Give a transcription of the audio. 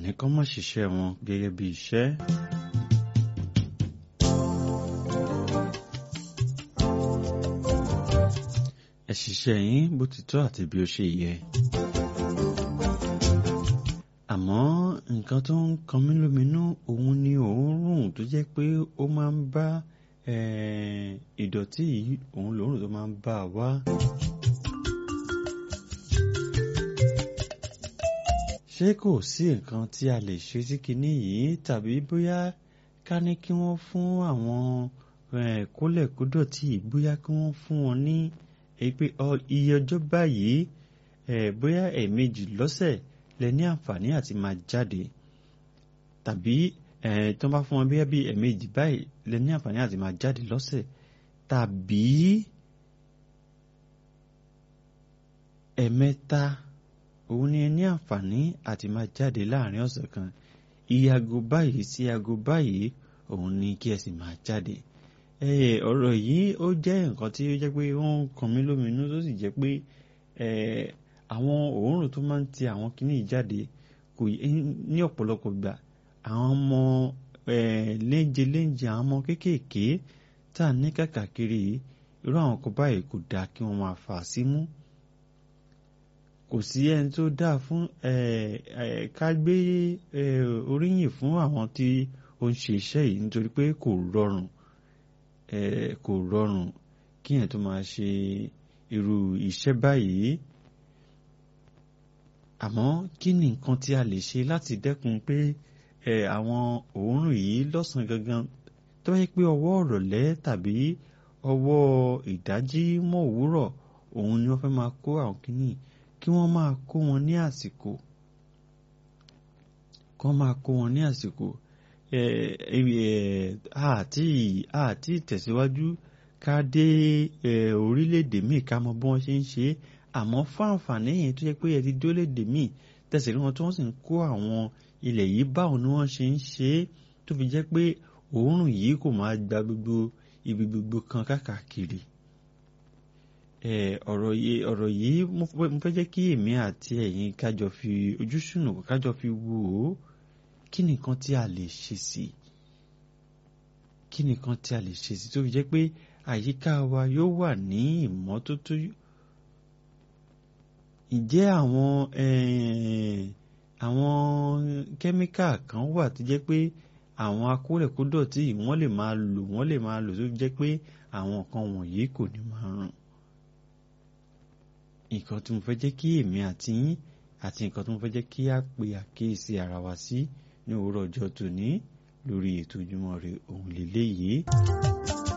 ní kán má ṣiṣẹ́ wọn gẹ́gẹ́ bí iṣẹ́. ẹ ṣiṣẹ́ yín bó ti tọ́ àti bí ó ṣe yẹ. àmọ́ nǹkan tó ń kan mí lóminú òun ni òórùn tó jẹ́ pé ó máa ń bá ìdọ̀tí yìí òun lòórùn tó máa ń bá a wá. ṣé kò sí nǹkan tí a lè ṣe sí kinní yìí tàbí bóyá ká ní kí wọ́n fún àwọn kólẹ̀kódọ̀tí yìí bóyá kí wọ́n fún wọn ní pé iye ọjọ́ báyìí bóyá ẹ̀ẹ̀mejì lọ́sẹ̀ lẹ ní àǹfààní àti máa jáde tàbí tó bá fún wọn bóyá bí ẹ̀ẹ̀mejì báyìí lẹ ní àǹfààní àti máa jáde lọ́sẹ̀ tàbí ẹ̀ẹ̀mẹ́ta òun ni ẹ ní àǹfààní àti máa jáde láàrin ọ̀sẹ̀ kan iye aago báyìí sí aago báyìí òun ni kí ẹ sì máa jáde ọ̀rọ̀ yìí ó jẹ́ nǹkan tí ó jẹ́ pé ó ń kan mí lóminú tó sì jẹ́ pé àwọn òórùn tó máa ń ti àwọn kinní yìí jáde kò ní ọ̀pọ̀lọpọ̀ gbà àwọn ọmọ léńje léńje àwọn ọmọ kéékèèké tá a ní kàkàkiri irú àwọn kan báyìí kò dáa kí wọ́n máa fà á símú kò sí ẹni tó dáa fún ká gbé oríyìn fún àwọn tí ó ń ṣe iṣẹ́ yìí nítorí pé kò rọrùn kò rọrùn kí yẹn tó máa ṣe irú iṣẹ́ báyìí àmọ́ kí ni nǹkan tí a lè ṣe láti dẹ́kun pé àwọn òórùn yìí lọ́sàn-án gangan tó bá yẹ pé ọwọ́ ọ̀rọ̀lẹ́ tàbí ọwọ́ ìdájí mọ́ òwúrọ̀ òun ni wọ́n fẹ́ máa kó àwọn kìíní kí wọ́n máa kó wọn ní àsìkò kí wọ́n máa kó wọn ní àsìkò àti àti tẹ̀síwájú ká dé orílẹ̀-èdè míì ká mọ bí wọ́n ṣe ń ṣe é àmọ́ fún àǹfààní yẹn tó yẹ pé ẹ ti dólédè míì tẹ̀sí rí wọn tí wọ́n sì ń kó àwọn ilẹ̀ yìí báwo ni wọ́n ṣe ń ṣe é tó fi jẹ́ pé òórùn yìí kò máa gba gbogbo ibi gbogbo kan káàkiri ọ̀rọ̀ yìí ọ̀rọ̀ yìí mo fẹ́ jẹ́ kí èmi àti ẹ̀yin kájọ fi ojú sùnùkùn kájọ fi wò ó kí nìkan tí a lè ṣe sí kí nìkan tí a lè ṣe sí tó fi jẹ́ pé àyíká wa yóò wà ní ìmọ́tótó ǹjẹ́ àwọn àwọn kẹ́míkà kan wà tó jẹ́ pé àwọn akólẹ̀kódọ̀tí wọ́n lè máa lò wọ́n lè máa lò tó fi jẹ́ pé àwọn nǹkan wọ̀nyí kò ní máa rùn nǹkan tí mo fẹ́ jẹ́ kí èmi àti yín àti nǹkan tí mo fẹ́ jẹ́ kí á pe àkíyèsí ara wa sí ní òwúrọ̀ ọjọ́ tòní lórí ètò Ojúmọ́ Ire òun lélẹ́yìí.